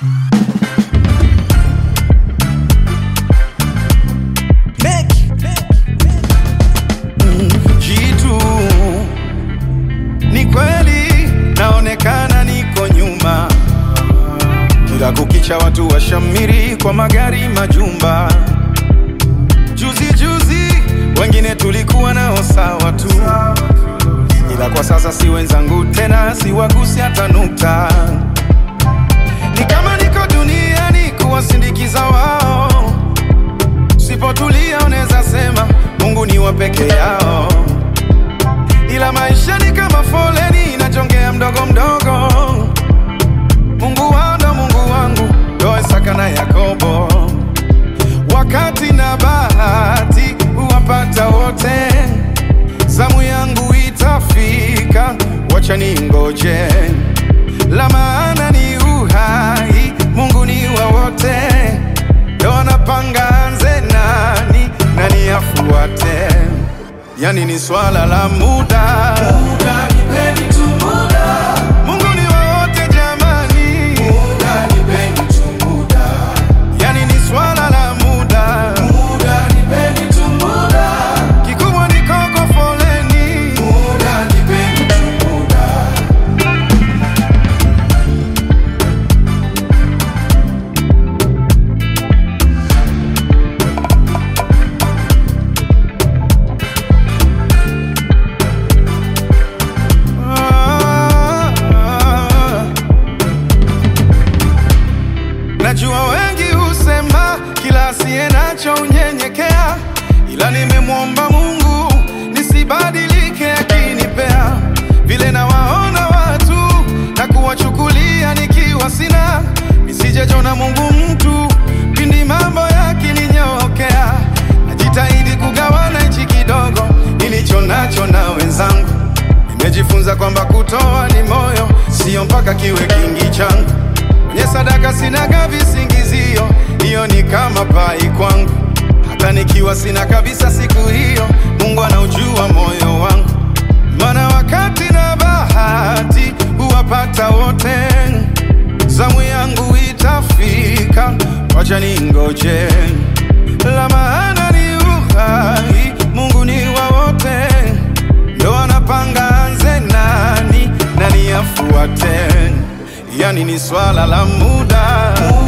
Jitu ni kweli, naonekana niko nyuma, kila kukicha watu washamiri kwa magari, majumba. Juzi juzi wengine tulikuwa nao sawa tu, ila kwa sasa si wenzangu tena, siwagusi hata nukta. Ni kama niko duniani kuwasindikiza wao, sipotulia unaweza sema Mungu ni wa peke yao, ila maisha ni kama foleni inajongea mdogo mdogo. Mungu wao ndo Mungu wangu, ndo Isaka na Yakobo. Wakati na bahati huwapata wote, zamu yangu itafika, wacha ningoje. La maana ni uhai, Mungu ni wa wote, ndo anapanga anze nani nani afuate, yani ni swala la muda. Muda, nipeni tu muda. Mungu ni wa wote jamani, Muda, nipeni tu muda. yani ni swala la muda. Muda, nipeni tu muda. Kikubwa ni koko foleni, Muda, nipeni tu muda. Ah, ah. Najua wengi husema kila asiye nacho unyenyekea, ila nimemwomba Mungu nisibadilike akinipea vile nawaona watu na kuwachukulia nikiwa sina, nisijejona Mungu mtu pindi mambo yakininyokea. Najitahidi kugawana hichi kidogo nilicho nacho na wenzangu Nimejifunza kwamba kutoa ni moyo, sio mpaka kiwe kingi changu. Kwenye sadaka sinaga visingizio, hiyo ni kama pai kwangu. Hata nikiwa sina kabisa siku hiyo, Mungu anaujua moyo wangu. Maana wakati na bahati huwapata wote, zamu yangu itafika, wacha ningoje. La maana ni uhai, Mungu ni wa wote ndo anapanga anze nani nani afuate, yani ni swala la muda.